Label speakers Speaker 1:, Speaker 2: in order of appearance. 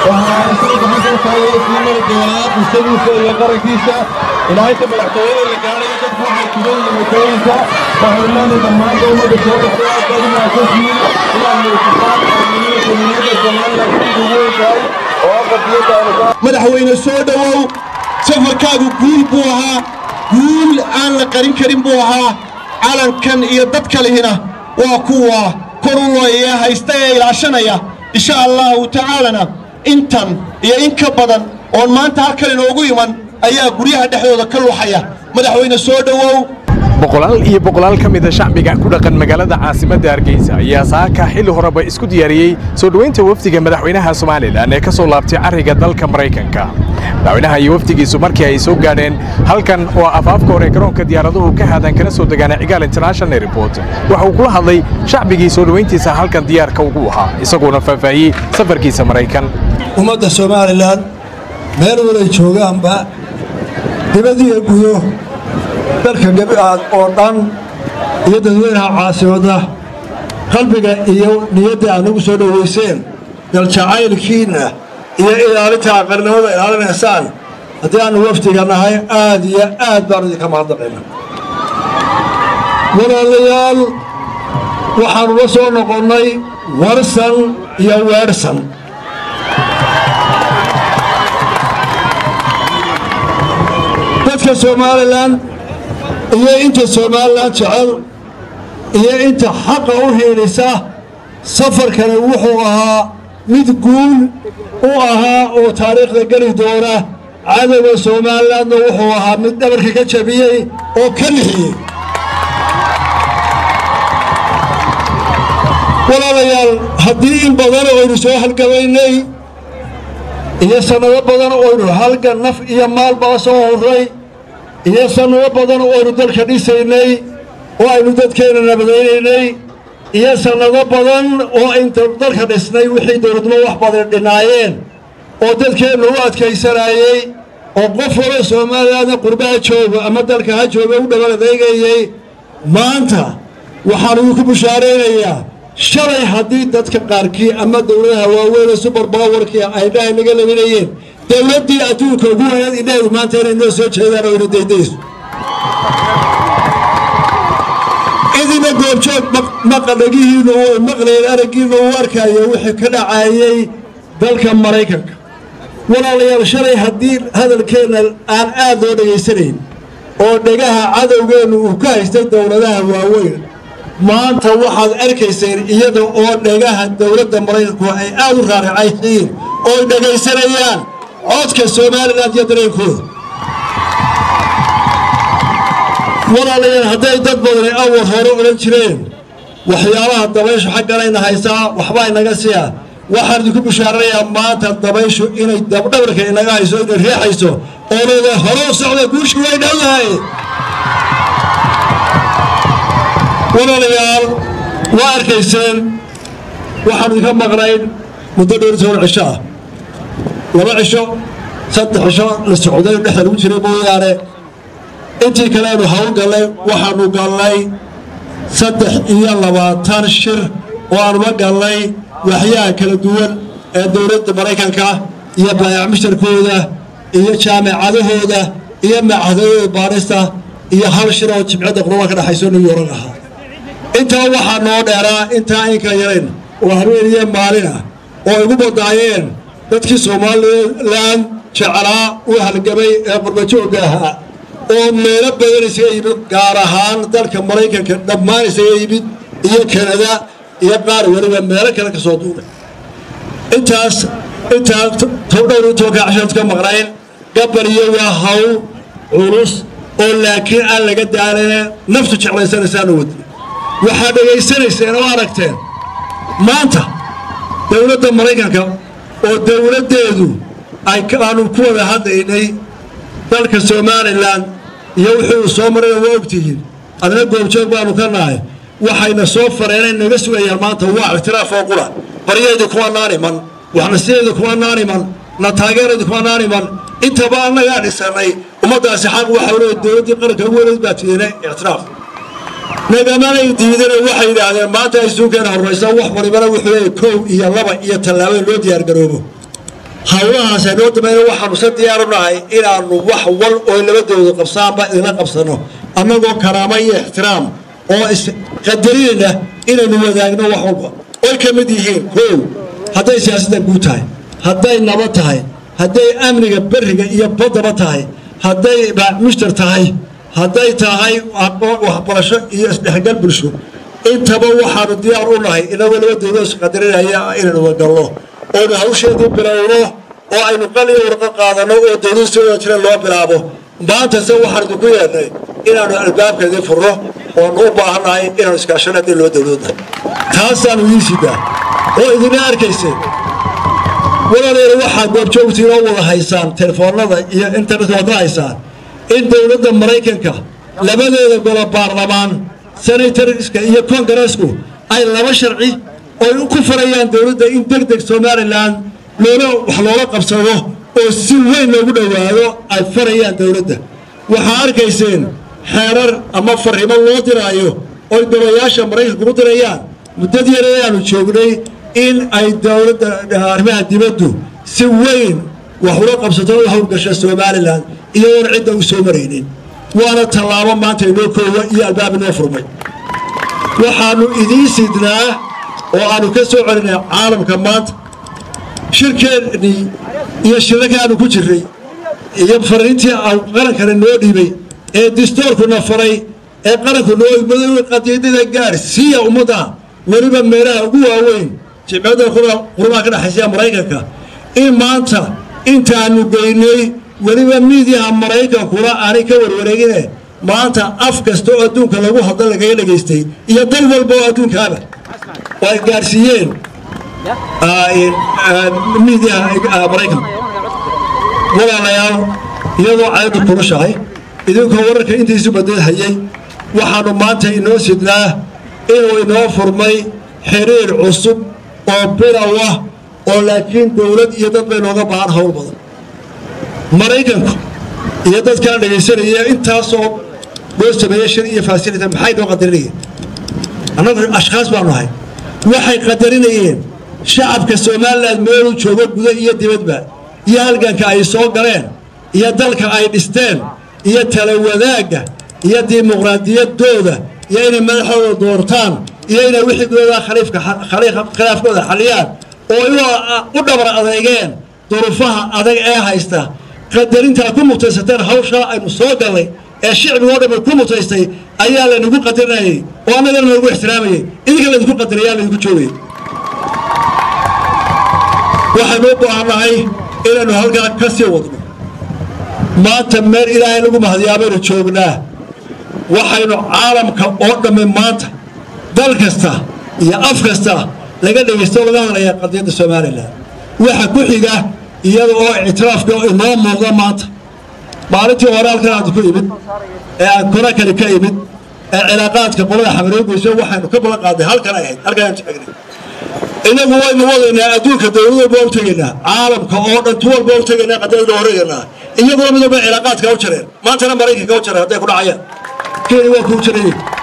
Speaker 1: waxaa isaga gacanta taagay sii mari doonaa bulshadiisa iyo qarankiisa ilaa inta madaxtooyada la gaadhayo dadku waxay tugan yihiin waddooyinka waxay leenahay dhammaan dowladda soo baxday aad baad u mahadsantihiin inaad muujitaan amniyada jamhuuriyadda somaliland sidii ugu weyntahay oo aqalkiyadda aynu
Speaker 2: madaxweyne soo dhowow safarkaagu guul buu ahaa guul aan la qarin karin buu ahaa calankan iyo dad kalihina waa kuwa kor u looyaya haysta ee ilaashanaya insha allahu tacaalana intan iyo in ka badan oon maanta halkan inoogu iman ayaa guryaha dhexdooda ka luuxaya madaxweyne soo dhowow
Speaker 3: boqolaal iyo boqolaal ka mida shacbiga ku dhaqan magaalada caasimadda hargeysa ayaa saaka xilli horeba isku diyaariyey soo dhoweynta wafdiga madaxweynaha somalilan ee ka soo laabtay carriga dalka maraykanka madaxweynaha iyo wafdigiisu markii ay soo gaadheen halkan oo afaafka hore garoonka diyaaraduhu ka haadaan kana soo degaana cigaal international airport waxa uu kula hadlay shacbigii soo dhoweyntiisa halkan diyaarka ugu ahaa isagoona faahfaahiyey safarkiisa maraykan
Speaker 4: ummadda somalilan meel walay joogaanba dibadiiyo gudo dalka gabiaad oo dhan iyo dadweynaha caasimadda qalbiga iyo niyadda aad nagu soo dhowayseen daljacaylkiinna iyo ilaalinta aqarnimada ilaalinaysaan haddii aanu wafdiga nahay aad iyo aad baanu idinka mahadnaqayna walaalayaal waxaanu la soo noqonnay warsan iyo weerhsan dadka somalilan iyo inta somalilan jecel iyo inta xaqa u hiidhisa safarkani wuxuu ahaa mid guul u ahaa oo taariikhda geli doona cadowga somalilanna wuxuu ahaa mid dhabarka ka jabiyey oo ka nixiyey walaalayaal haddii in badan oynu soo halgamaynay iyo sannado badan oynu halgan naf iyo maalbaa soo horray iyo sannado badan oynu dalka dhisaynay oo aynu dadkeenna nabadaynaynay iyo sannado badan oo aynu dalka dhisnay wixii dowladnimo wax badan dhinaayeen oo dadkeenna u adkaysanaayey oo qof wala soomaalilanda qurbaha jooga ama dalka ha jooga u dhawal adeegayey maanta waxaan idinku bushaaraynayaa shalay haddii dadka qaarkii ama dowladaha waaweynee subar bawarkii ay dhahay naga labinayeen dowladdii adduunka ugu weynaad indhaheedu maanta inay noo soo jeedaan oo ina daydayso cidina goobjoog maqadhagihiinnu uu maqlayen araggiinnu uu arkayo wixii ka dhacaayey dalka maraykanka walaalayaal shalay haddii hadalkeenna aan aad loo dhegaysanayn oo dhegaha cadowgeennu uu ka haystay dowladaha waaweyn maanta waxaad arkayseen iyada oo dhegaha dowladda maraykanku ay aad u raaricaysiin oo ay dhegaysanayaan codka somalilan iyo dareenkooda walaalayaal hadday dad badani awal hore odhan jireen waxyaalaha dabayshu xagganayna haysaa waxbaa inaga siya waxaan idinku bishaaranayaa maanta dabayshu inay dabdhabarka inaga hayso inay riixayso oo leeda hore u socda guushii way dhowdahay walaalayaal waa arkayseen waxaan idinka maqnayn muddo dhowr toban cisho ah laba cisho saddex cisho la socday dhexda lagu jiray mooyaane intii kale aynu hawl gallay waxaanu gallay saddex iyo labaatan shir oo aanuma gallay waxyaha kala duwan ee dowladda maraykanka iyo baayac mushtarkooda iyo jaamacadahooda iyo macahadooda baarista iyo hal shir oo jimcadda qurba ka dhexayso new york ahaa intaa waxaa noo dheeraa intaa in kala yarayn oo habeen iyo maalin ah oo igu badaayeen dadkii somalilan jeclaa u halgamay ee qurbajoogga ahaa oo meelo badan isaga yimid gaar ahaan dalka maraykanka dhammaan isaga yimid iyo kanada iyo qaar weliba meelo kale ka soo duulay intaas intaa tobdhowr iyo tobanka cashaad ka maqnayn gabar iyo waa hawl culus oo laakiin aan laga daalane naftu jeclaysanaysaana wadi waxaad dhegaysanayseen oo aragteen maanta dowladda maraykanka oo dowladdeedu ay aanu ku wada hadlaynay dalka somalilan iyo wuxuu soo marayna waa ogtihiin adna goobjoog baanu ka nahay waxayna soo fareenay naga sugayaan maanta waa ictiraaf oo qura baryaydu kuma naaniman waxnasideedu kuma naaniman na taageeraydu kuma naaniman intaba annagaa dhisanay ummaddaasi xaq waxa leey dowladdii qaranka ugu weleed baa tiina ictiraaf nagamanay diidana waxay yidhaahdeen maanta ay suukeena horraysa wax walibana wuxuu leeyahay kow iyo laba iyo tallaabo loo diyaargaroobo hawlahaas aynoo damayna waxaanu sa diyaaru nahay inaannu wax wal oo labadooda qabsaanba idinla qabsanno annagoo karaamo iyo ixtiraam oo isqadarinayna inaynu wadaagno wax walba oy ka mid yihiin koow hadday siyaasadda guud tahay hadday nabad tahay hadday amniga beriga iyo baddaba tahay hadday mushtar tahay hadday tahay waxbarasho iyo isdhexgal bulsho intaba waxaanu diyaar u nahay inagoo labadooda isqadarinaya inaynu wagalno oonu hawsheedii bilowno oo aynu qaliyo warqo qaadanno oo dowladu si wada jira loo bilaabo maantase waxaan idinku yeedhnay inaanu albaabkeedii furno oonu u baahannahay inaanu iskaashano haddii loo dowladnahay taasaanu idiin sidaa oo idina arkayseen walaaleena waxaad goobjoogtiin oo wada haysaan telefoonada iyo internetka wada haysaan in dowladda maraykanka labadeeda golo baarlamaan senatoriska iyo kongareesku ay laba sharci oy ku farayaan dowladda in deg deg somalilan loola wax loola qabsado oo si weyn loogu dhowaado ay farayaan dowladda waxaa arkayseen xeerar ama farrimo loo diraayo oy golayaasha maraykanka ku dirayaan muddadii yar aanu joognay in ay dowladda arrimaha dibaddu si weyn wax ula qabsato u howlgasha somalilan iyadoona cidda u soo maraynin waana tallaabo maanta inoo koowa iyo albaab inoo furmay waxaannu idiin sidnaa oo aannu ka soo celinay caalamka maanta shirkeennii iyo shirarka aanu ku jirray iyo fariintii qarankana noo dhiibay ee distoorkuna faray ee qaranku noo igmaday qadiidada gaarsiiya ummadda weliba meelaha ugu waaweyn jimciyadda qurumaha ka dhexaysa maraykanka in maanta intaanu geynay weliba miidiyaha maraykankuna aanay ka warwareegine maanta af kasta oo adduunka lagu hadla lagaga dhegaystay iyo dal walba oo adduunkaaba oo ay gaarsiiyeen miidiyaha maraykanka walaalayaal iyadoo cayddu kulushahay idinkoo wararka intiisu badad hayay waxaannu maanta inoo sidnaa inuu inoo furmay xiriir cusub oo bilow ah oo laakiin dowlad iyo dad bay nooga baahan hawl badan maraykanku iyo dadkana dhegaysanaya intaasoo loo sameeyey shir iyo faasilita maxay noo qadarinayeen annagu ashkhaas baanu ahay waxay qadarinayeen shacabka somalilan meeluu joogo guda iyo dibadba iyo halganka ay soo galeen iyo dalka ay dhisteen iyo tala wadaagga iyo dimuqraadiyaddooda iyo inay madaxooda doortaan iyo inay wixigooda khilaafkooda xaliyaan oo u dhabar adeegeen durufaha adag ee haysta qadarintaa ku mutaysateen hawshaa aynu soo gallay ee shicbigoo dhamma ku mutaystay ayaa laynagu qadarinayay oo annagana lagu ixtiraamayay idinka laydinku qadaraya laydinku joogay waxaynu u baahannahay inaynu halkaa ka sii wadno maanta meel ilaahay lagu mahadiyaa baynu joognaa waxaynu caalamka oo dhammi maanta dal kasta iyo af kasta laga dhegaysto laga hadlayaa qadiyadda somalilan waxa ku xiga iyada oo ictiraafka inoo muuqda maanta maalintii hore halkan aad ku imid ee aan kora kale ka imid ee cilaaqaadka qolada xamareegeyso waxaynu ka balan qaadnay halkan ay ahayd halkan taagnay inagu waynu wadaynaa adduunka dowlad walba u tegaynaa caalamka oo dhan tu walba u tegaynaa qadiyadda horeeganaa iyaguna mid walba cilaaqaadka u jareen maantana maraykanka u jareen hadday ku dhacayaan kenya waa kuu jarayeen